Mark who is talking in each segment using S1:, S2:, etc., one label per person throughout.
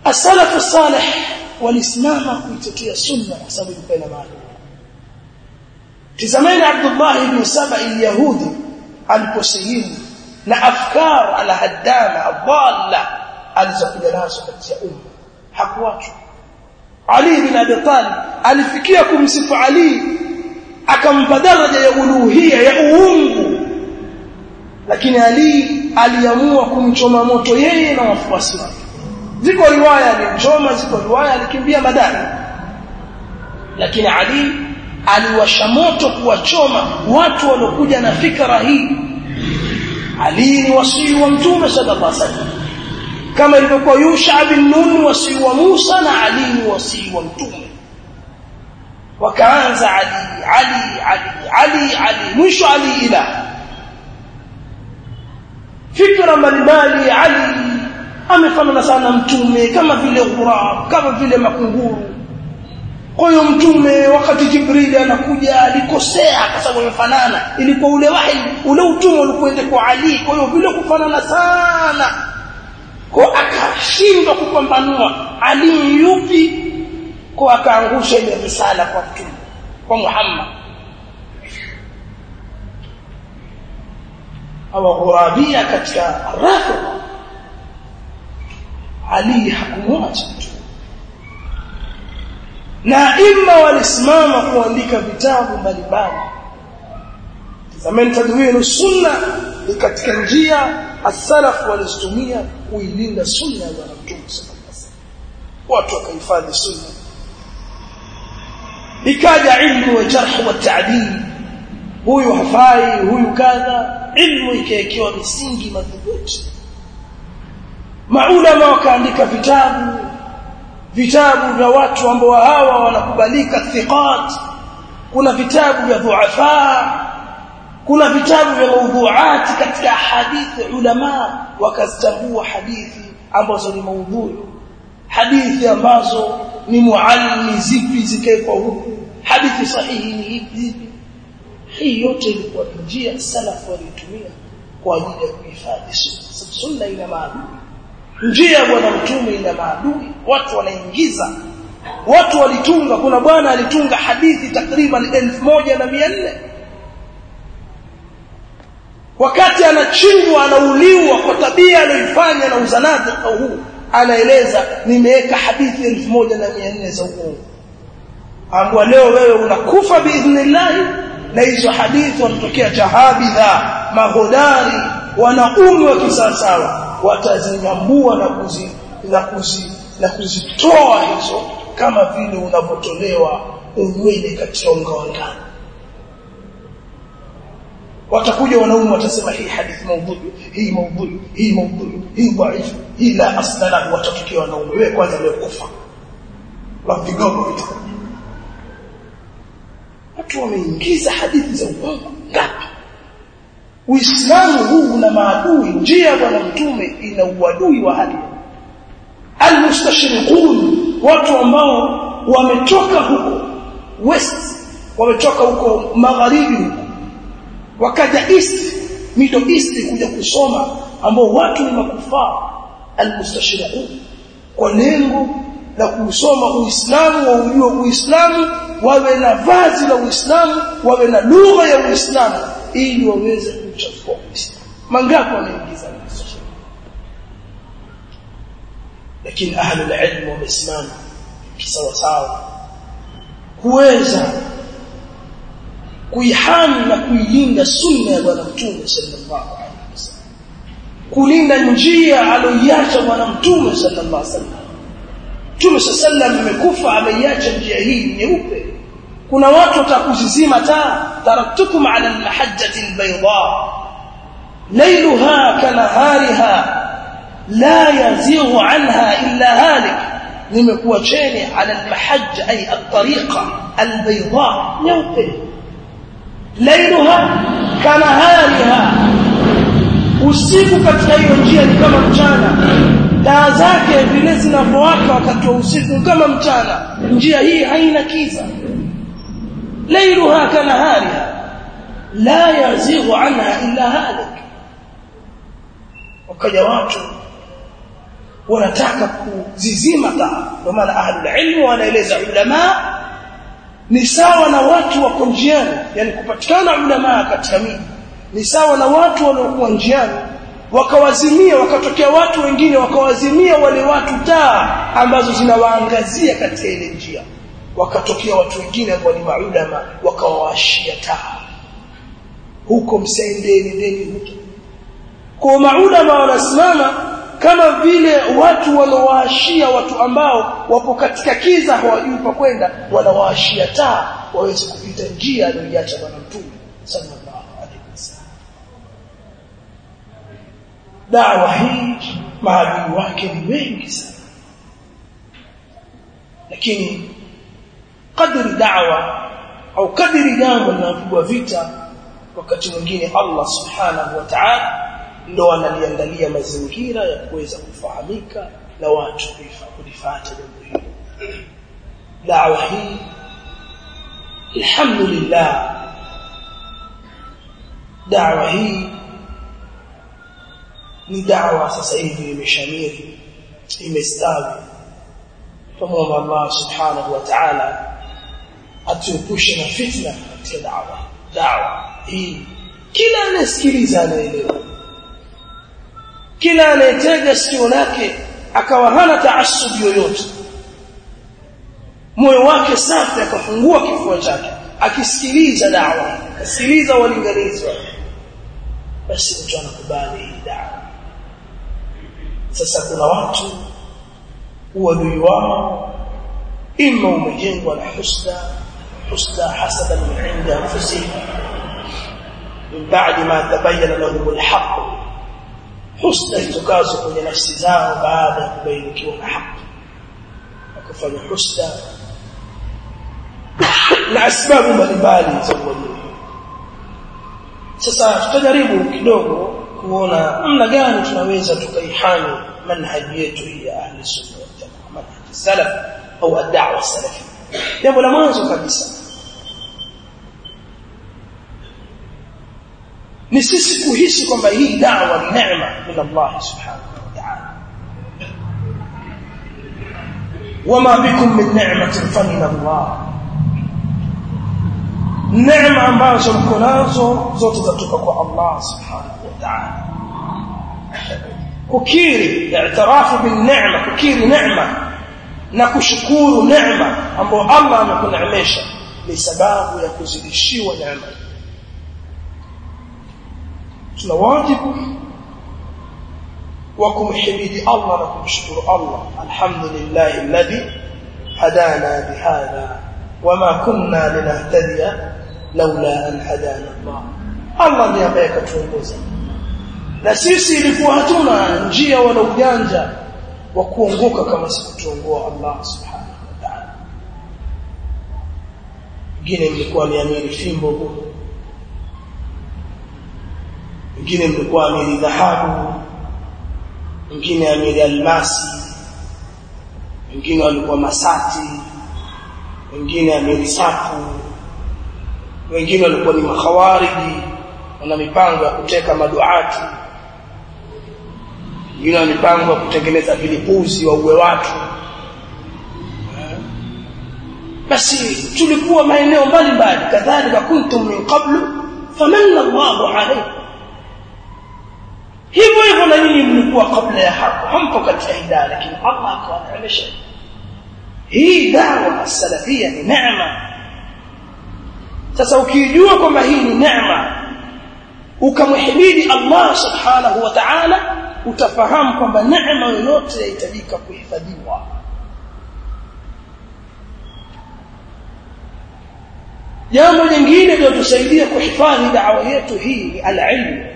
S1: as-salaf salih walisimama kuitetea sunna kwa sababu ilikuwa ina maana tizameni Abdullah ibn Saba al-Yahudi aliposilimu na afkar al-haddama adalla alizokuja nazo katika umma hakuachwa Ali bin Abi Talib alifikia kumsifu Ali akampa daraja ya uluhia ya uungu lakini Ali aliamua kumchoma moto yeye na wafuasi wake ziko riwaya alimchoma ziko riwaya alikimbia madani lakini Ali aliwasha moto kuwachoma watu waliokuja na fikra hii Ali ni wasii wa mtume sallallahu alaihi wasallam kama ilivyokuwa Yusha bin Nun wasii wa Musa na Ali ni wasii wa mtume wakaanza Ali Ali Ali Ali Ali mwisho Ali ila fikra mbalimbali Ali amefanana sana mtume kama vile ghurab kama vile makunguru kwa hiyo mtume wakati Jibril anakuja alikosea kwa sababu amefanana ilikuwa ule wahi ule utume ulikwenda kwa Ali kwa hiyo vile kufanana sana kwa akashindwa kupambanua Ali yupi kwa akaangusha ile risala kwa mtume kwa Muhammad au ghurabia katika rafidha Ali hakumwacha na imma walisimama kuandika vitabu mbalimbali zamani tadwinu sunna ni katika njia as-salaf walizotumia kuilinda sunna ya Mtume sallallahu alaihi wasallam watu wakahifadhi sunna ikaja ilmu wa jarh wa ta'dil huyu hafai huyu kadha ilmu ikaekewa misingi madhubuti maulama wakaandika vitabu vitabu vya watu ambao hawa wanakubalika thiqat kuna vitabu vya dhuafa kuna vitabu vya maudhuati katika hadithi ulama wakazitambua hadithi ambazo ni maudhui hadithi ambazo ni muallimi zipi zikaekwa huku hadithi sahihi ni hivi hii yote ilikuwa njia salafu walitumia kwa ajili ya kuhifadhi sunna sunna ina maadui njia bwana mtume ina maadui watu wanaingiza watu walitunga kuna bwana alitunga hadithi takriban 1400 wakati anachinjwa anauliwa kwa tabia aliyoifanya na uzanaji huu anaeleza nimeweka hadithi 1400 za uongo ambwa leo wewe unakufa biidhnillah na hizo hadithi wanatokea jahabidha mahodari wanaume wa kisawasawa watazinyambua na kuzi na kuzi na kuzitoa hizo kama vile unavyotolewa unywele katika unga wa ngano watakuja wanaume watasema hii hadithi maudhui hii maudhui hii maudhui hii dhaifu hii la asla lahu watatokea wanaume wewe kwanza leo kufa la vigogo vitakuja watu wameingiza hadithi za uongo ngapi Uislamu huu una maadui njia bwana mtume ina uadui wa hali almustashriqun watu ambao wametoka huko west wametoka huko magharibi huko wakaja east middle east kuja kusoma ambao watu ni makufaa almustashriqun kwa lengo la kusoma Uislamu wa ujue Uislamu wawe na vazi la Uislamu wawe na lugha ya Uislamu ili waweze kuchafua Uislamu mangapi wanaingiza Uislamu lakini ahlul ilm wamesimama kisawa sawa kuweza kuihami na kuilinda sunna ya bwana mtume sallallahu alaihi wasallam kulinda njia aliyoiacha bwana mtume sallallahu alaihi wasallam Mtume sallallahu amekufa ameiacha njia hii nyeupe kuna watu watakuzizima taa taraktukum ala almahajjati albayda laylaha kanahariha la yazighu anha illa halik nimekuacheni ala almahajja ay at-tariqa albayda nyeupe laylaha kanahariha usiku katika hiyo njia ni kama mchana taa zake vile zinavyowaka wakati wa usiku kama mchana njia hii haina kiza lailuha kanahariha la yazighu anha illa halik wakaja watu wanataka kuzizima taa ndio maana ahlul ilmu wanaeleza ulama ni sawa na watu wako njiani yani kupatikana ulama katika miji ni sawa na watu waliokuwa njiani wakawazimia wakatokea watu wengine wakawazimia wale watu taa ambazo zinawaangazia katika ile njia wakatokea watu wengine ambao ni maulama wakawawashia taa huko msendeni ndeni huko kwa maulama wanasimama kama vile watu wanawaashia watu ambao wapo katika kiza hawajui pa kwenda wanawaashia taa waweze kupita njia aliyoiacha bwana mtume sallallahu alaihi wasallam dawa hii maadui wake ni wengi sana lakini kadri dawa au kadri jambo linapigwa vita wakati mwingine Allah subhanahu wa ta'ala ndo analiandalia mazingira ya kuweza kufahamika na watu kulifuata jambo hili dawa hii alhamdulillah dawa hii ni dawa sasa hivi imeshamiri imestawi tumwomba Allah subhanahu wa ta'ala atuepushe na fitna katika dawa dawa hii kila anayesikiliza anaelewa kila anayetega sikio lake akawa hana taassubi yoyote moyo wake safi akafungua kifua chake akisikiliza dawa akisikiliza walinganizi basi mtu anakubali hii dawa sasa kuna watu uadui wao ima umejengwa na husda husda hasada min inda anfusihim min ba'di ma tabayyana lahum alhaq husda itokazo kwenye nafsi zao baada ya kubainikiwa na haki wakafanya husda na sababu mbalimbali za uadui sasa tutajaribu kidogo kuona namna gani tunaweza tukaihami manhaji yetu hii ya ahli sunna wal jamaa manhaji salaf au ad-da'wa salafi jambo la mwanzo kabisa ni sisi kuhisi kwamba hii dawa ni neema min Allah subhanahu wa ta'ala wama bikum min ni'matin fa min Allah neema ambazo mko nazo zote zatoka kwa Allah subhanahu wa ta'ala kukiri i'tirafu bil neema kukiri neema na kushukuru neema ambayo Allah amekuneemesha ni sababu ya kuzidishiwa neema tuna wajibu wa kumhimidi Allah na kumshukuru Allah alhamdulillah alladhi hadana bihadha wama kunna linahtadiya laula an hadana Allah Allah ndiye ambaye katuongoza na sisi ilikuwa hatuna njia wala ujanja wa kuongoka kama sikutuongoa Allah subhanahu wa ta'ala wengine mlikuwa miamini fimbo huko wengine mlikuwa amiri dhahabu wengine amiri almasi wengine walikuwa masati wengine amiri safu wengine walikuwa ni makhawariji wana mipango ya kuteka maduati wengine wana mipango ya kutengeneza vilipuzi wauwe watu basi tulikuwa maeneo mbalimbali kadhalika kuntum min qablu famanna Allahu alaykum hivyo hivyo na nyinyi mlikuwa kabla ya hapo hampo katika hidayah lakini Allah akawaneemesha hii dawa salafia ni neema sasa ukijua kwamba hii ni neema ukamhimidi Allah subhanahu wa ta'ala utafahamu kwamba neema yoyote yahitajika kuhifadhiwa jambo lingine linalotusaidia kuhifadhi dawa yetu hii ni al-ilmu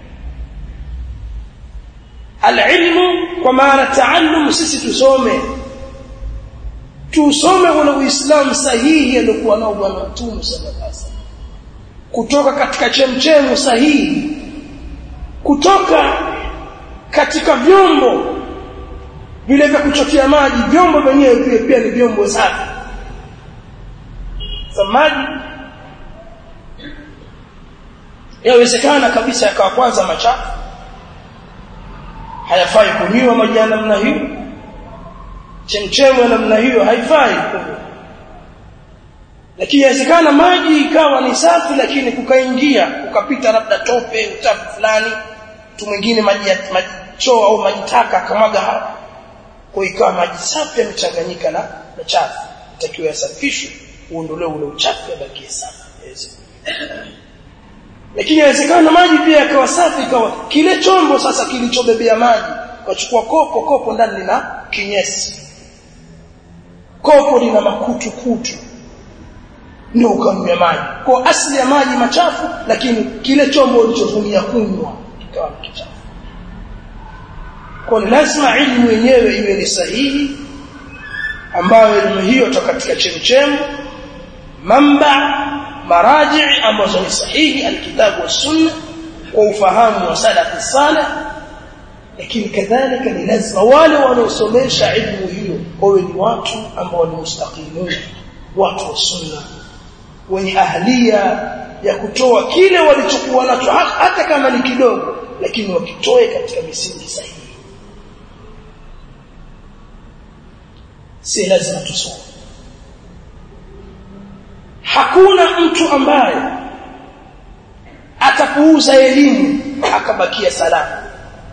S1: alilmu kwa maana taallum sisi tusome tusome ule uislamu sahihi aliokuwa nao bwana mtume sallallahu alaihi wasallam kutoka katika chemchemu sahihi kutoka katika vyombo vile vya kuchotea maji vyombo vyenyewe pia pia ni vyombo safi za maji yawezekana kabisa yakawa kwanza machafu hayafai kunywa maji ya namna hiyo chemchemu ya namna hiyo haifai kunywa lakini inawezekana maji ikawa ni safi lakini kukaingia ukapita labda tope uchafu fulani mtu mwingine maji ya maji choo au maji taka akamwaga hapa kwa ikawa maji safi yamechanganyika na na chafu itakiwa yasafishwe uondolewe ule uchafu yabakie safi lakini inawezekana maji pia yakawa safi ikawa kile chombo sasa kilichobebea maji ukachukua kopo kopo ndani lina kinyesi kopo lina makutu kutu ndio ukanywa maji kwa asili ya maji machafu lakini kile chombo ulichotumia kunywa kikawa kichafu kwa lazima ilmu yenyewe iwe ni sahihi ambayo elimu hiyo toka katika chemchemu mamba maraji ambazo ni sahihi alkitabu sunna kwa ufahamu wa salafi salih lakini kadhalika ni lazima wale wanaosomesha ilmu hiyo wawe ni watu ambao ni mustaqimun watu wa sunna wenye ahlia ya kutoa kile walichokuwa nacho hata kama ni kidogo lakini wakitoe katika misingi sahihi si lazima tusome hakuna mtu ambaye atapuuza elimu akabakia salama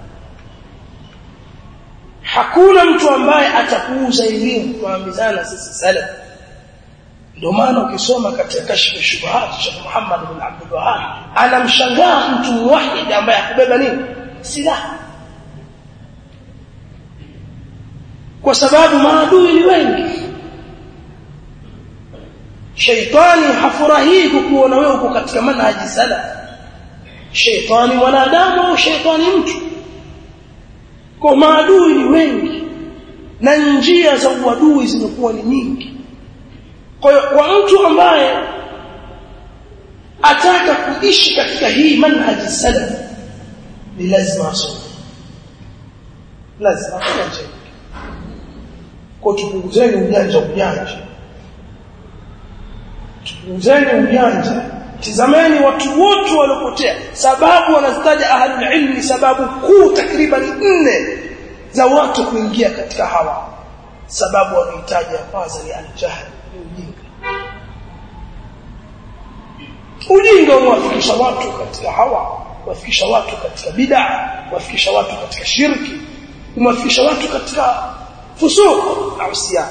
S1: hakuna mtu ambaye atapuuza elimu tuambizana sisi salama ndio maana ukisoma katika kashfa shubuhat Sheikh Muhammad bin Abdul Wahhab anamshangaa mtu muwahid ambaye hakubeba nini silaha kwa sababu maadui ni wengi shaitani hafurahii kukuona wewe uko katika manhaji sala shaitani mwanadamu au shaitani mtu kwa maadui ni wengi na njia za uadui zimekuwa ni nyingi kwa hiyo kwa mtu ambaye ataka kuishi katika hii manhaji salaf ni lazima asome lazima asome kwa tupunguzeni ujanja ujanja tupunguzeni ujanja tizameni watu wote waliopotea sababu wanazitaja ahlul ilmi sababu kuu takriban nne za watu kuingia katika hawa sababu wanahitaji ya kwanza ni aljahl ni ujinga ujinga unawafikisha watu katika hawa wafikisha watu katika bid'a wafikisha watu katika shirki unawafikisha watu katika fusuq au siya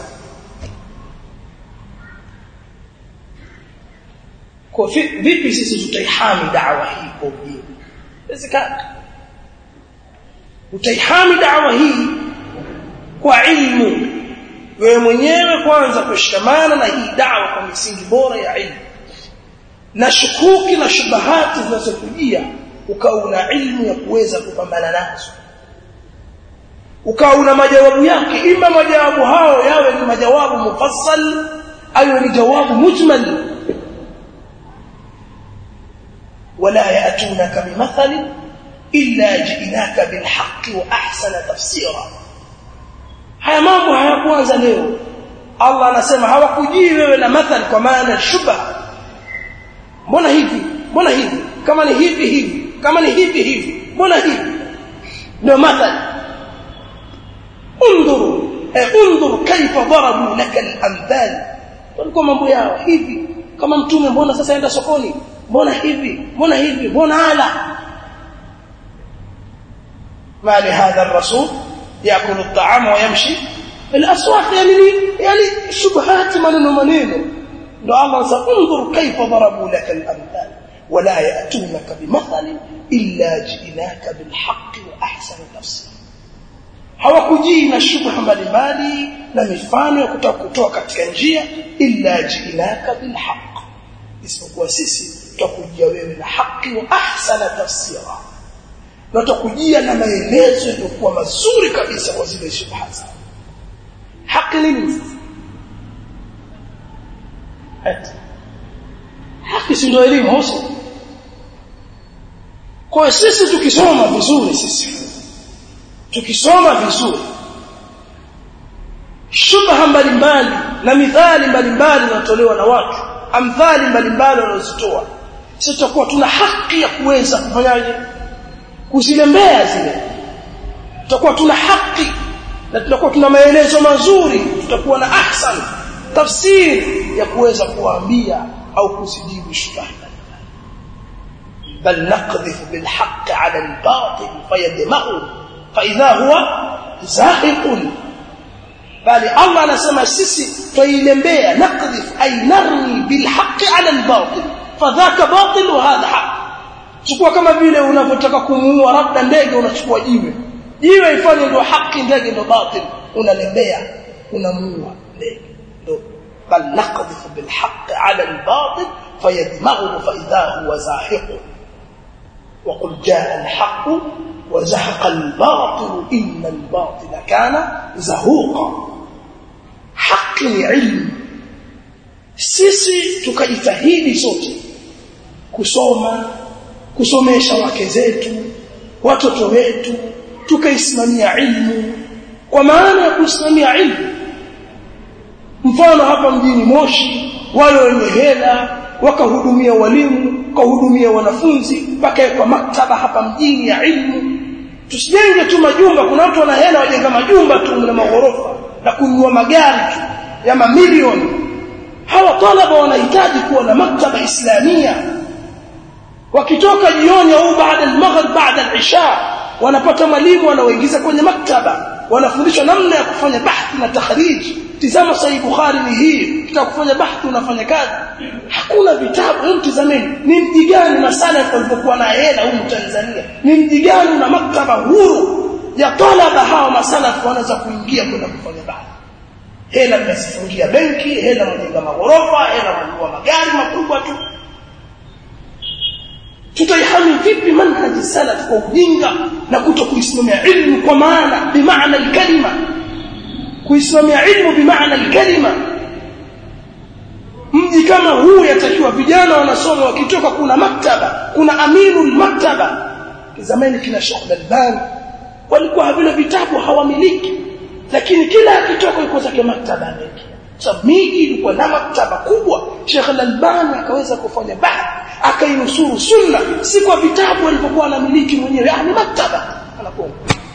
S1: kwa vipi sisi tutaihami da'wa hii kwa ujinga inawezekana utaihami da'wa hii kwa ilmu wewe mwenyewe kwanza kushikamana na hii da'wa kwa misingi bora ya ilmu na shukuki na shubahati zinazokujia ukawa una ilmu ya kuweza kupambana nazo ukawa una majawabu yake ima majawabu hao yawe ni majawabu mufassal au ni jawabu mujmal ولا يأتونك بمثل إلا جئناك بالحق وأحسن تفسيرا haya mambo hayakuanza leo Allah anasema hawakujii wewe na mathal kwa maana shubha mbona hivi mbona hivi kama ni hivi hivi kama ni hivi hivi mbona hivi ndio mathal undhuru eh undhur kaifa darabu laka al-amthal walikuwa mambo yao hivi kama mtume mbona sasa enda sokoni mbona hivi mbona hivi mbona ala ما لهذا الرسول ياكل الطعام ويمشي في الاسواق يعني يعني شبهات maneno maneno ndo Allah anasema انظر كيف ضربوا لك الامثال ولا ياتونك بمثل الا جئناك بالحق واحسن تفسير hawakujii na shubha mbalimbali na mifano ya kutaka kutoa katika njia illa jiinaka bilhaq isipokuwa sisi tutakujia wewe na haki wa ahsana tafsira na tutakujia na maelezo yaliyokuwa mazuri kabisa kwa zile shubha zao haki nini hati haki si ndio elimu hosi kwa sisi tukisoma vizuri sisi tukisoma vizuri shubha mbalimbali na mithali mbalimbali zinatolewa na watu amthali mbalimbali wanazitoa sisi tutakuwa tuna haki ya kuweza kufanyaje kuzilembea zile tutakuwa tuna haki na tutakuwa tuna maelezo mazuri tutakuwa na ahsan tafsiri ya kuweza kuwaambia au kuzijibu shubha bal naqdhifu bil haqq ala al batil fayadmaghu fa idha huwa zahiqun bali Allah anasema sisi tuilembea naqdhif ay narmi bil haqq ala al batil fadhaka batil wa hadha haqq chukua kama vile unavyotaka kumuua labda ndege unachukua jiwe jiwe ifanye ndio haki ndege ndio batil unalembea unamuua ndege ndio bal naqdhifu bil haqq ala al batil fayadmaghu fa idha huwa zahiq وقل جاء الحق وزهق الباطل إن الباطل كان زهوقا حق علم sisi tukajitahidi sote kusoma kusomesha wake zetu watoto wetu tukaisimamia ilmu kwa maana ya kusimamia ilmu mfano hapa mjini Moshi wale wenye hela wakahudumia walimu wakahudumia wanafunzi wakawekwa maktaba hapa mjini ya ilmu tusijenge tu majumba kuna watu wana hela wajenga majumba tu na maghorofa na kununua magari tu ya mamilioni hawa talaba wanahitaji kuwa na maktaba islamia wakitoka jioni au baada al-maghrib baada al-isha wanapata mwalimu anaoingiza kwenye maktaba wanafundishwa namna ya kufanya bahthi na takhrij tizama sahih bukhari ni hii tutakufanya bahthi unafanya kazi hakuna vitabu hebu tizameni ni mji gani masala walipokuwa na hela huko Tanzania ni mji gani na maktaba huru ya talaba hawa masala wanaweza kuingia kwenda kufanya bahthi hela mnasifungia benki hela mjenga maghorofa hela mnunua magari makubwa tu tutaihami vipi manhaji salaf kwa ujinga na kuto kuisimamia ilmu kwa maana bimaana alkalima kuisimamia ilmu bimaana alkalima mji kama huu yatakiwa vijana wanasoma wakitoka kuna maktaba kuna aminul maktaba zamani kina Sheikh Albani walikuwa havile vitabu hawamiliki lakini kila akitoka yuko zake maktaba mengi sababu miji ilikuwa na maktaba kubwa Sheikh Al-Albani akaweza kufanya bahthi akainusuru sunna si kwa vitabu alivyokuwa anamiliki mwenyewe yani maktaba anakuwa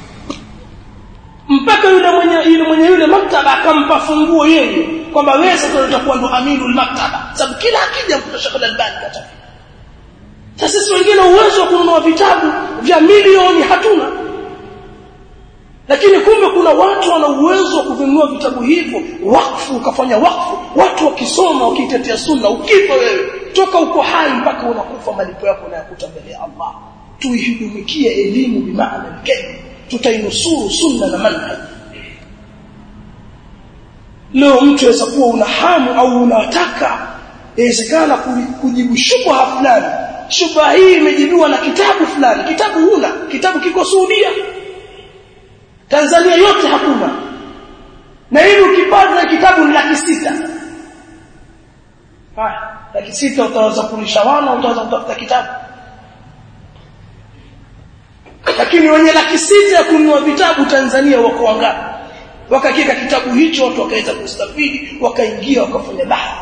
S1: mpaka yule mwenye yule mwenye yule maktaba akampa funguo yeye kwamba wewe sasa utakuwa ndo aminul maktaba sababu kila akija mkuta Sheikh Al-Albani kata sasa sisi wengine uwezo wa kununua vitabu vya milioni hatuna lakini kumbe kuna watu wana uwezo wa kuvinunua vitabu hivyo wakfu ukafanya wakfu watu wakisoma wakitetea sunna ukifa wewe toka uko hai mpaka unakufa malipo yako unayakuta mbele ya Allah tuihudumikie elimu bimaana alkalima tutainusuru sunna na manhaj leo mtu aweza kuwa una hamu au unataka inawezekana kujibu shubha fulani shubha hii imejibiwa na kitabu fulani kitabu huna kitabu kiko Saudia Tanzania yote hakuna na hivi ukipata kitabu ni laki sita haya laki sita utaweza kulisha wana utaweza kutafuta kitabu lakini wenye laki sita ya kununua vitabu Tanzania wako wangapi wakakika kitabu hicho watu wakaweza kustafidi wakaingia wakafanya bahthi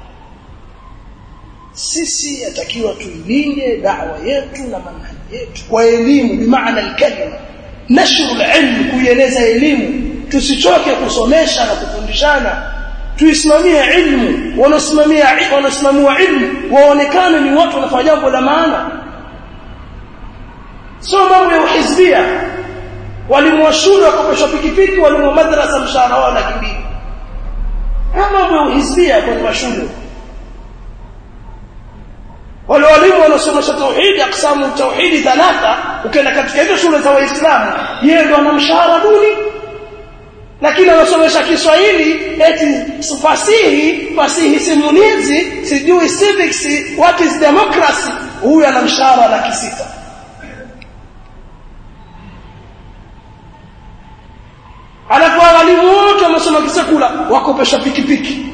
S1: sisi yatakiwa tuilinde da'wa yetu na manhaji yetu kwa elimu bimaana alkalima nashru alilm kuieleza elimu tusichoke kusomesha na kufundishana tuisimamie ilmu wanasimamia wanasimamia ilmu waonekane ni watu wanafanya jambo la maana sio mambo ya uhizbia walimu wa shule wakopeshwa pikipiki walimu wa madrasa mshahara wao laki mbili mambo ya uhizbia kwenye mashule wale walimu wanaosomesha tauhidi aksamu tauhidi thalatha ukienda katika hizo shule za waislamu yeye ndo ana mshahara duni lakini anasomesha Kiswahili eti fasihi fasihi simulizi sijui civics what is democracy huyu ana mshahara laki sita alafu walimu wote wamesoma kisekula wakopesha pikipiki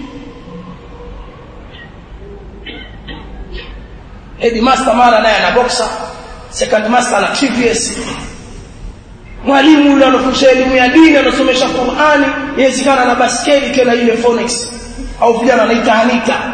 S1: headmaster mara naye ana boxer second master ana TVS mwalimu yule anafundisha elimu ya dini anasomesha Qur'ani yezikana na baskeli tena ile phonics au vijana anaita Anita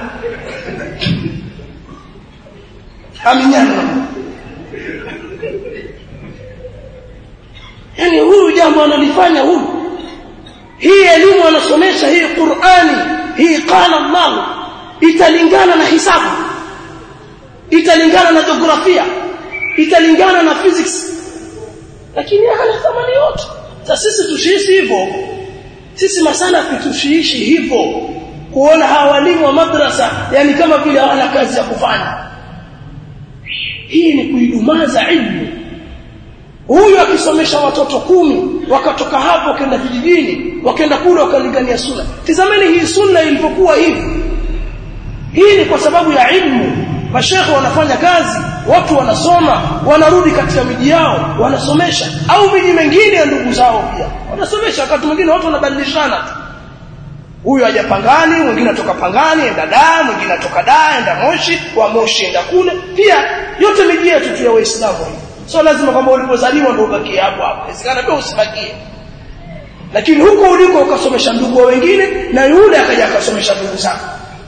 S1: aminyana yani huyu jambo analifanya huyu hii elimu anasomesha hii Qur'ani hii qala Allah italingana na hisabu italingana na jiografia italingana na physics lakini hana thamani yote sasa sisi tushiishi hivyo sisi masalafi tushiishi hivyo kuona hawa walimu wa madrasa yani kama vile hawana kazi ya kufanya hii ni kuidumaza ilmu huyu akisomesha watoto kumi wakatoka hapo wakaenda vijijini wakaenda kule wakalingania sunna tizameni hii sunna ilipokuwa hivi hii ni kwa sababu ya ilmu mashekhe wanafanya kazi watu wanasoma wanarudi katika miji yao wanasomesha au miji mengine ya ndugu zao pia wanasomesha wakati mwingine watu wanabadilishana tu huyu aja Pangani mwingine atoka Pangani enda Dar mwingine atoka Dar enda Moshi wa Moshi enda kule pia yote miji yetu tu ya Waislamu sio lazima kwamba ulipozaliwa ndio ubakie hapo hapo inawezekana pia usibakie lakini huko uliko ukasomesha ndugu wengine na yule akaja akasomesha ndugu zako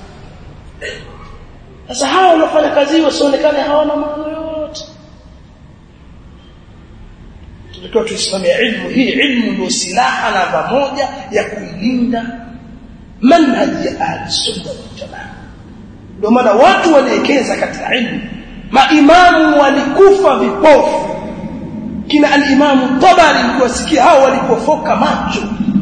S1: sasa hawa wanafanya kazi hiyo wasionekane hawana maana yote tulikuwa tuisimamia ilmu hii ilmu ndio silaha namba moja ya kuilinda manhaji ya ahli sunna wal jamaa ndio maana watu waliekeza katika ilmu maimamu walikufa vipofu kina al-imamu tabari mkiwasikia hao walipofoka macho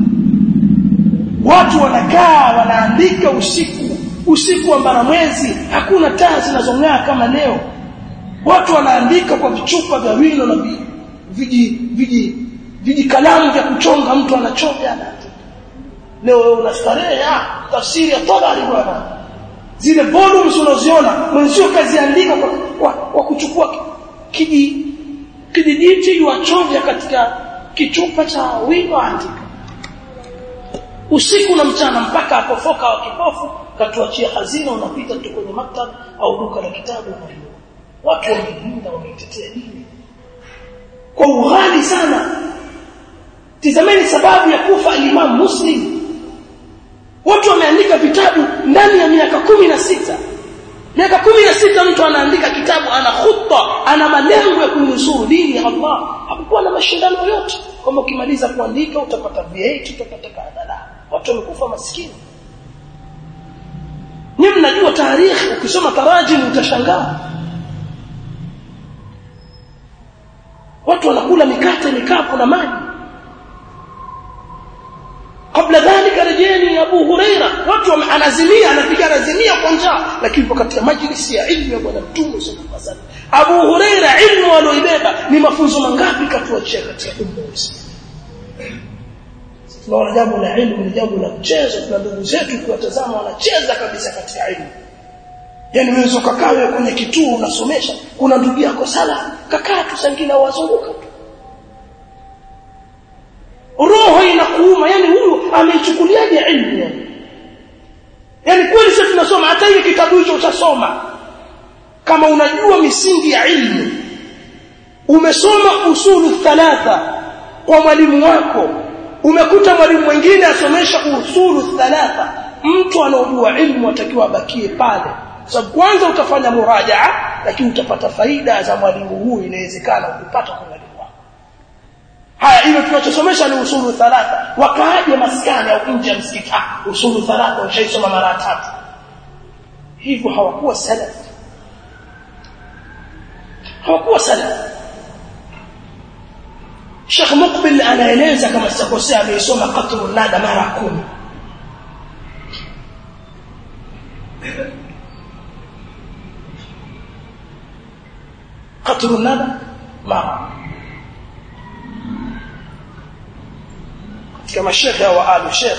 S1: watu wanakaa wanaandika usiku usiku wa mbaramwezi hakuna taa zinazong'aa kama leo watu wanaandika kwa vichupa vya wino na viji viji viji kalamu vya kuchonga mtu anachonga anaandika leo wewe unastarehe ah tafsiri ya tabari bwana zile volumes unaziona mwenzio kaziandika kwa, kwa, kwa kuchukua kiji kijijiti yuachovya katika kichupa cha wino andika usiku na mchana mpaka apofoka wa kipofu katuachia hazina unapita tu kwenye maktaba au duka la kitabu unaliona watu wameilinda wameitetea dini kwa ughali sana tizameni sababu ya kufa al-Imam Muslim watu wameandika vitabu ndani ya miaka kumi na sita miaka kumi na sita mtu anaandika kitabu ana khutba ana malengo ya kunusuru dini ya Allah hakukuwa na mashindano yote kama ukimaliza kuandika utapata V8 utapata kadhala watu wamekufa maskini ni mnajua tarehe ukisoma tarajim utashangaa watu wanakula mikate mikapu na maji kabla dhalika rejeni Abu Huraira watu anazimia anapiga anazimia kwa njaa lakini katika majlisi ya ilmu ya bwana mtume sallallahu alaihi wasallam Abu Huraira ilmu aloibeba ni mafunzo mangapi katuachia katika umma wa Uislamu tunaona jambo la ilmu ni jambo la mchezo tuna ndugu zetu kuwatazama wanacheza kabisa katika ilmu yani wewe ukakaa wewe kwenye kituo unasomesha kuna ndugu yako sala kakaa tu sangine wazunguka tu roho inakuuma yani huyu ameichukuliaje ilmu yani yani kweli sisi tunasoma hata hiyo kitabu hicho utasoma kama unajua misingi ya ilmu umesoma usulu thalatha kwa mwalimu wako umekuta mwalimu mwingine asomesha usulu thalatha mtu anaojua ilmu atakiwa abakie pale sababu kwanza utafanya murajaa lakini utapata faida za mwalimu huyu inawezekana ukipata kwa mwalimu wako haya hilo tunachosomesha ni usulu thalatha wakaaje maskani au nje ya msikiti ah usulu thalatha ushaisoma mara tatu hivyo hawakuwa salaf hawakuwa salaf Sheikh Mukbil anaeleza kama sitakosea ameisoma qatrun nada mara kumi qatrun nada mara katika mashekhe wa alu sheikh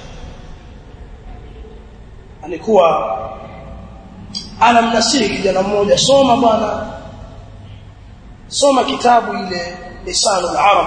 S1: alikuwa anamnasihi kijana mmoja soma bwana soma kitabu ile lisanu al-arab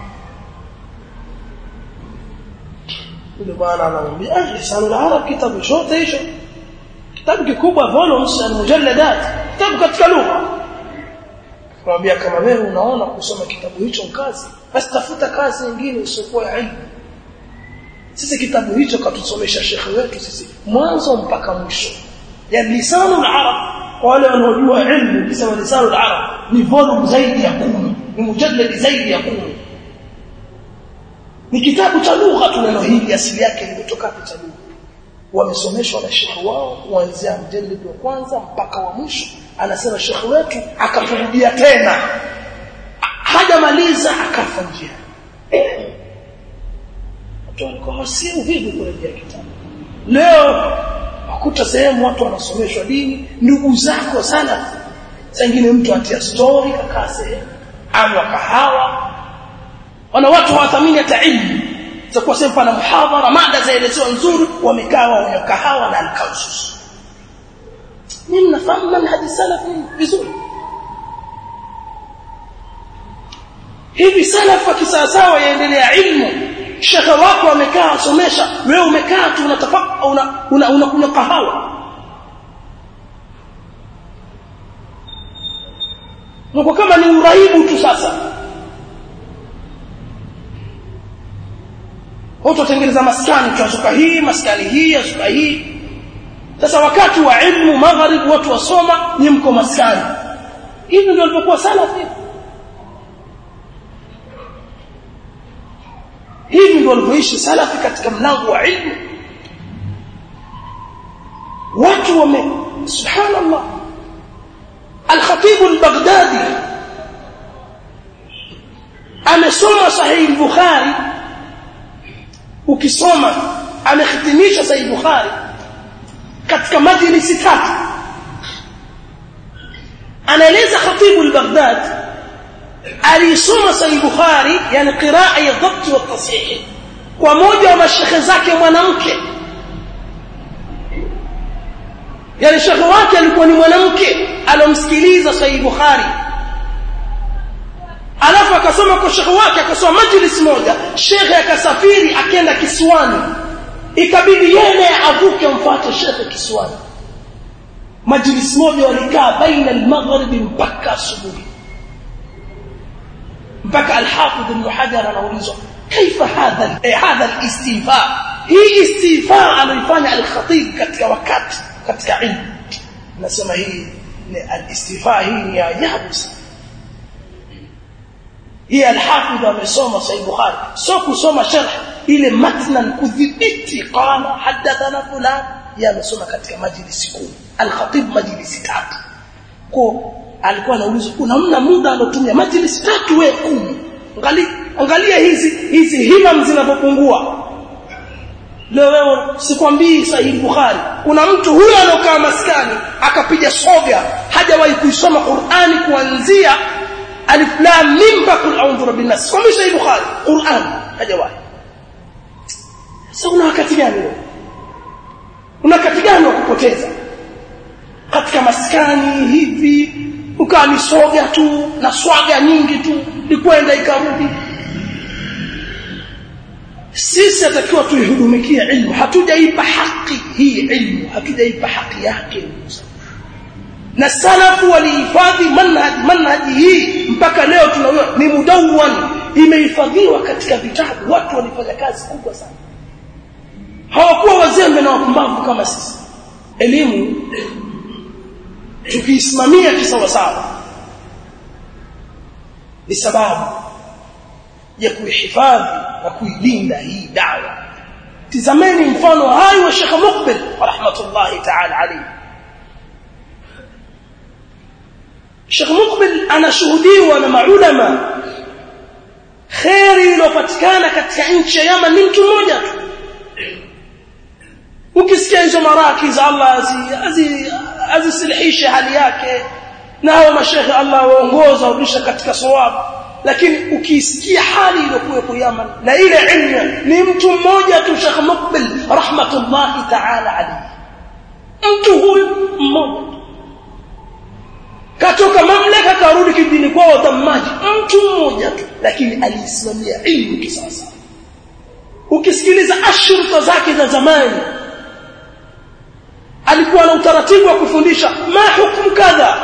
S1: yule bwana anamwambia ah lisanu al-arab kitabu chote hicho kitabu kikubwa volumes na mujalladat kitabu katika lugha kumwambia kama wewe unaona kusoma kitabu hicho kazi basi tafuta kazi nyingine isiyokuwa ya ilmu sisi kitabu hicho katusomesha shekhe wetu sisi mwanzo mpaka mwisho ya lisanu al-arab kwa wale wanaojua ilmu kisema lisanu al-arab ni volume zaidi ya kumi ni mujallad zaidi ya kumi ni kitabu cha lugha tu neno hili asili yake limetoka cha lugha wamesomeshwa na shekhi wao kuanzia mjeledi wa kwanza mpaka wa mwisho anasema shekhi wetu akaturudia tena hajamaliza akafa njia watu walikuwa si uvivu kurejea kitabu leo wakuta sehemu watu wanasomeshwa dini ndugu zako sana sengine mtu atia story kakaa sehemu ama kahawa wana watu hawathamini hata ilmu itakuwa sehemu pana muhadhara mada zaelezewa nzuri wamekaa wenye kahawa na alkausus mimi nafahamu manhaji salafi vizuri hivi salafu kisawasawa yaendelea ilmu shekhe wako amekaa asomesha wewe umekaa tu unatafaka una una unakunywa kahawa Mungu kama ni uraibu tu sasa watu watengeneza maskani tuazuka hii maskani hii azuka hii sasa wakati wa ilmu magharib watu wasoma ni mko maskani hivi ndio walivyokuwa salafi hivi ndio walivyoishi salafi katika mlango wa ilmu watu wame subhanallah al-khatib al-baghdadi amesoma sahih al-bukhari ukisoma amehitimisha sahih bukhari katika majlisi tatu anaeleza khatib al-baghdad alisoma sahih bukhari yani qiraa ya dhabt wa tasihih kwa moja wa mashekhe zake mwanamke yani shekhe wake alikuwa ni mwanamke alomsikiliza sahih bukhari alafu akasoma kwa shekhe wake akasoma majlis moja shekhe akasafiri akenda kisiwani ikabidi yeye avuke amfuate shekhe kisiwani majlis moja walikaa baina al-maghrib mpaka asubuhi mpaka al-hafidh ibn hajar anaulizwa kaifa hadha hadha al-istifa hii istifa anaifanya al-khatib katika wakati katika ilmu nasema hii ni al-istifa hii ni ajabu sana hii al-hafidh amesoma sahih bukhari sio kusoma sharh ile matnan kudhibiti qala hadathana fulan yamesoma katika majlisi kumi al-khatib majlisi tatu kwa alikuwa anaulizwa kuna mna muda alotumia majlisi tatu wewe kumi angalia angalia hizi hizi himam zinapopungua leo wewe sikwambii sahihi bukhari kuna mtu huyo alokaa maskani akapiga soga hajawahi kuisoma qurani kuanzia alif lam mim bakul a'udhu rabbin nas kwambii sahihi bukhari qurani hajawahi sasa una wakati gani wewe una wakati gani wa kupoteza katika maskani hivi ukawa ni soga tu na swaga nyingi tu likwenda ikarudi sisi atakiwa tuihudumikie ilmu hatujaipa haki hii ilmu hatujaipa haki yake na salafu walihifadhi manhaj manhaji hii mpaka leo tunaona ni mudawwan imehifadhiwa katika vitabu watu walifanya kazi kubwa sana hawakuwa wazembe na wapumbavu kama sisi elimu tukiisimamia kisawasawa ni sababu ya kuihifadhi na kuilinda hii dawa tizameni mfano hai wa Sheikh Muqbil rahmatullahi ta'ala alayhi Sheikh Muqbil anashuhudiwa na maulama khairi iliyopatikana katika nchi ya Yaman ni mtu mmoja tu ukisikia hizo maraki za Allah azisilihishe hali yake na hao mashekhe Allah waongoza warudisha katika sawabu lakini ukisikia hali iliyokuwepo Yaman na ile ilmu ni mtu mmoja tu Sheikh Muqbil rahmatullahi ta'ala alayhi mtu huyu mmoja katoka mamlaka karudi kidini kwao dhammaji mtu mmoja tu lakini alisimamia ilmu kisasa ukisikiliza ashruta zake za zamani alikuwa na utaratibu wa kufundisha ma hukumu kadha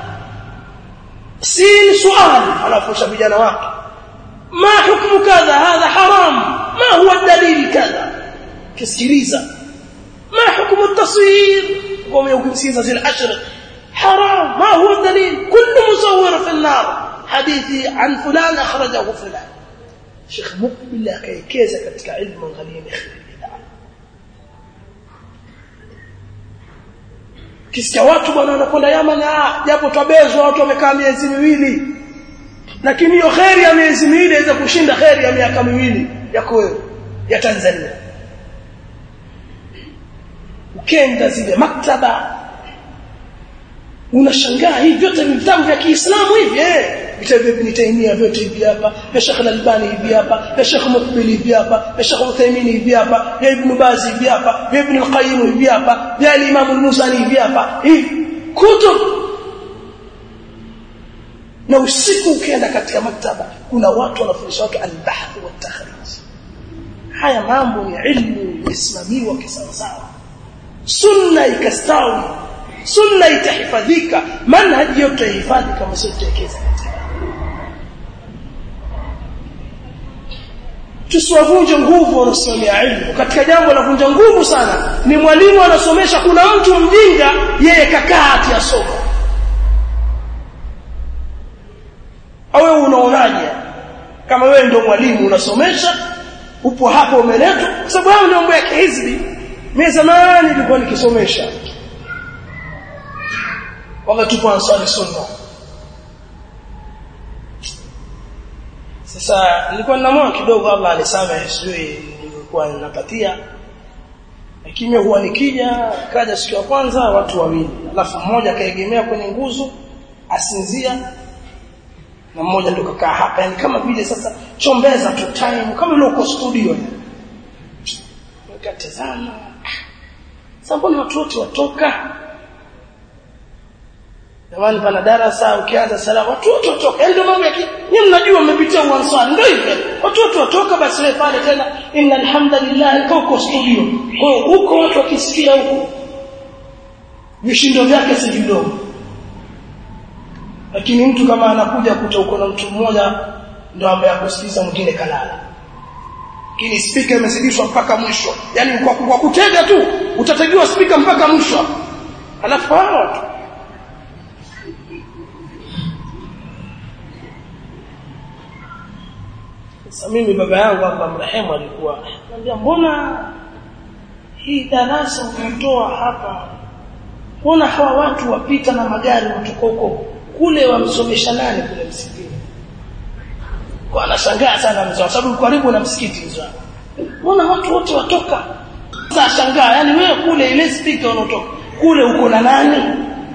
S1: si swali anafundisha vijana wake ma hukumu kadha hadha haram ma huwa dalili kadha kisikiliza ma hukumu التصوير قوم يقولون زي العشر حرام ما هو الدليل كل مصور في النار حديثي عن فلان أخرجه فلان Sheikh Mukbil akaekeza katika ilmu angalieni kheri kisikia watu bwana wanakwenda Yaman japo twabezwa watu wamekaa miezi miwili lakini hiyo kheri ya miezi miwili inaweza kushinda kheri ya miaka miwili yako wewe ya Tanzania ukenda zile maktaba unashangaa hivi vyote ni vitabu vya Kiislamu hivi eh vitabu vya Ibn Taymiyyah vyote hivi hapa vya Sheikh Al-Albani hivi hapa vya Sheikh Muqbil hivi hapa vya Sheikh Uthaymeen hivi hapa vya Ibn Baz hivi hapa vya Ibn Al-Qayyim hivi hapa vya Imam Al-Musani hivi hapa hivi kutub na usiku ukienda katika maktaba kuna watu wanafundisha watu al-bahth wa takhrij haya mambo ya ilmu yasimamiwa kisawasawa sunna ikastawi sunna itahifadhika manhaji yote ihifadhi kama sio tuwekeza katika tusiwavunje nguvu wanaosomea ilmu katika jambo la vunja nguvu sana ni mwalimu anasomesha kuna mtu mjinga yeye kakaa ati asoma au unaonaje kama wewe ndio mwalimu unasomesha upo hapo umeletwa kwa sababu hao ndio mambo ya kihizbi mimi zamani nilikuwa nikisomesha wakati tupo ansari sunna sasa nilikuwa na moyo kidogo Allah alisema sijui nilikuwa ninapatia lakini huwa nikija kaja siku ya kwanza watu wawili alafu mmoja kaegemea kwenye nguzo asinzia na mmoja ndo kakaa hapa yani kama vile sasa chombeza tu time kama ile uko studio nikatazama sasa mbona watu wote watoka Jamani pana darasa ukianza sala watu wote watoka. Ndio mambo ya nyinyi mnajua mmepitia uanswari ndio hivyo. Watu wote watoka basi wewe pale tena inna alhamdulillah huko studio. Kwa hiyo huko watu wakisikia huko vishindo vyake si vidogo. Lakini mtu kama anakuja kuta uko na mtu mmoja ndio ambaye akusikiza mwingine kalala. Lakini speaker imezidishwa mpaka mwisho. Yaani kwa, kwa kutega tu utategiwa speaker mpaka mwisho. Alafu hawa watu Sasa mimi baba yangu hapa mrehemu alikuwa anambia mbona hii darasa unatoa hapa mbona hawa watu wapita na magari watoka huko kule wamsomesha nani kule msikitini kwa anashangaa sana mzee sababu karibu na msikiti mzee mbona watu wote watoka sasa shangaa yani wewe kule ile speaker unaotoka kule uko na nani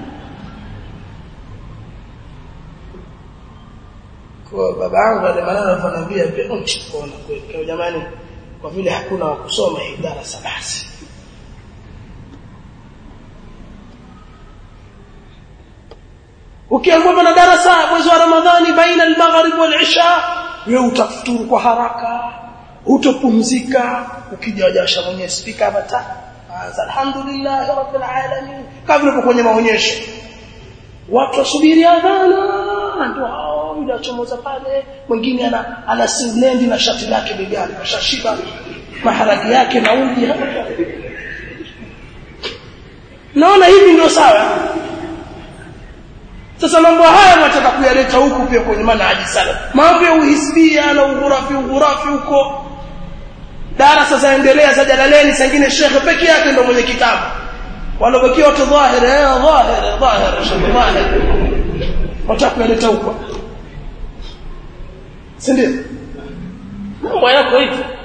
S1: kwa baba yangu ale maneno alifaniambia pia kuona kweli kwa jamani kwa vile hakuna wa kusoma hii darasa basi ukiambiwa na darasa mwezi wa ramadhani baina al-maghrib wal-isha wewe utafuturu kwa haraka utopumzika ukija wajasha mwenye speaker hapa ta alhamdulillah rabbil alamin kama vile kwenye maonyesho watu wasubiri adhana ndio hao yule achomoza pale mwingine ana ana singlendi na shati lake begani ashashiba maharagi yake na uji naona hivi ndio sawa sasa mambo haya nataka kuyaleta huku pia kwenye manhaji sana mambo ya uhisbia na ughurafi ughurafi huko darasa zaendelea za jalaleni sangine shekhe peke yake ndio mwenye kitabu walobakia watu dhahir eh dhahir dhahir shekhe dhahir wataka kuyaleta huko si ndio mambo yako hivi